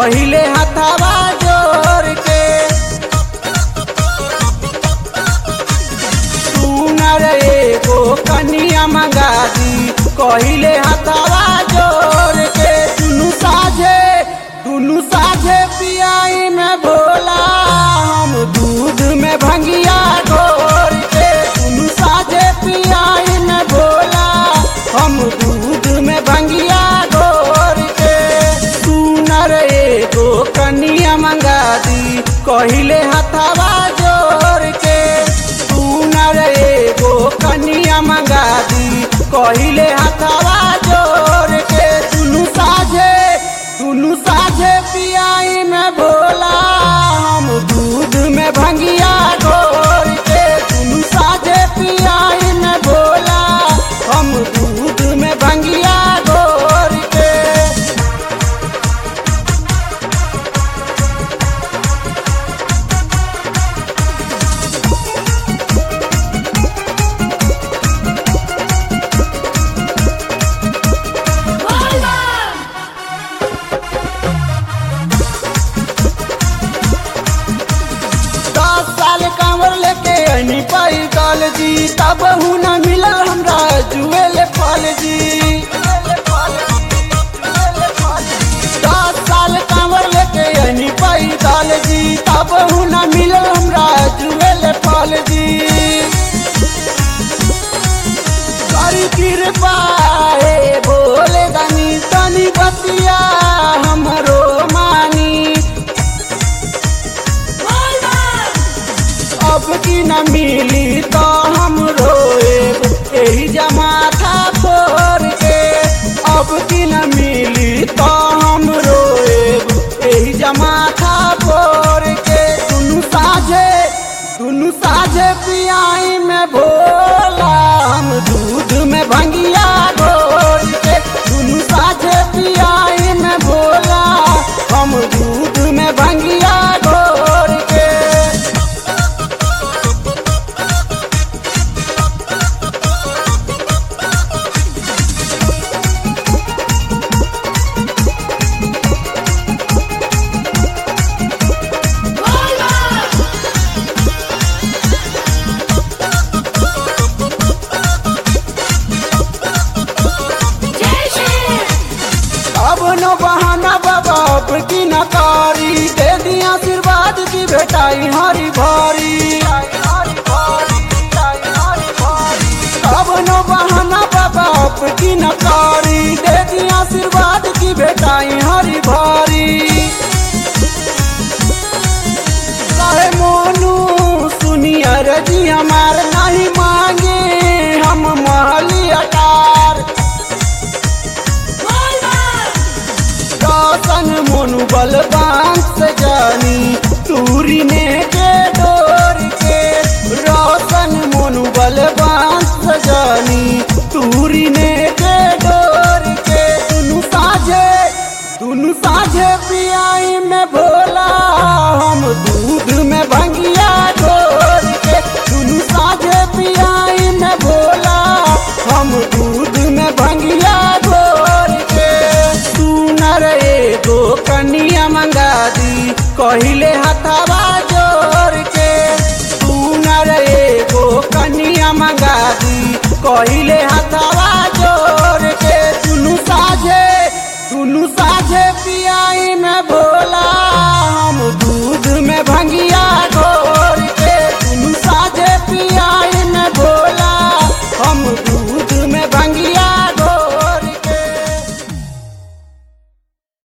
कहिले हथवा जोर के सुनर एगो कनिया मंगा दी कहिले हथवा जोर के दुनु साझे दुनु साझे पियाई में भोला हम दूध में भंगिया घोर के दुनु साझे पियाई में भोला हम दूध में भंगिया घोर के सुनर एगो कनिया मंगा दी कहिले हथवा जोर के सुनर एगो कनिया मंगा दी कहिले हथवा जोर के दुनु साझे दुनु साझे पियाई में भोला हम दूध में भंगिया घोर के दुनु साझे पियाई में भोला हम दूध में भंगिया घोर के दस साल कांवर लेके अनी पाई काल जी तब न मिलल हमरा जुएल फल जी दस साल कांवर लेके अनी पाई काल जी तब न मिलल हमरा जुएल फल जी करी कृपा हे भोले दानी तनी बतिया हमरो मानी अब की न मिली तो हम रोएब एही जमाथा फोर के अब की न मिली तो हम रोएब एही जमाथा फोर के दुनु साझे दुनु साझे पियाई में भोला हम दूध में भंगिया घोर के दुनु साझे पियाई में भोला हम दूध में भंगिया घोर के अब नो बहाना बाबा अब की नकारी दे दी आशीर्वाद की भेटाई हरी भारी अब नो बहाना बाबा अब की नकारी दे दी आशीर्वाद की भेटाई हरी भारी कहे मोनू सुनिए रे जी हमार नहीं मांगे हम महली अटार रोशन मोनू बलवान से जानी तूरी ने के डोर के रोशन मोनू बलवान से जानी तूरी ने के डोर के दुनु साझे दुनु साझे पियाई में भोला हम दूध में भंगिया घोर के दुनु साझे पियाई में भोला हम दूध में भंगिया घोर के सुनर एगो कनिया मंगा दी कहिले हथवा जोर के सुनर एगो कनिया मंगा दी कहिले हथवा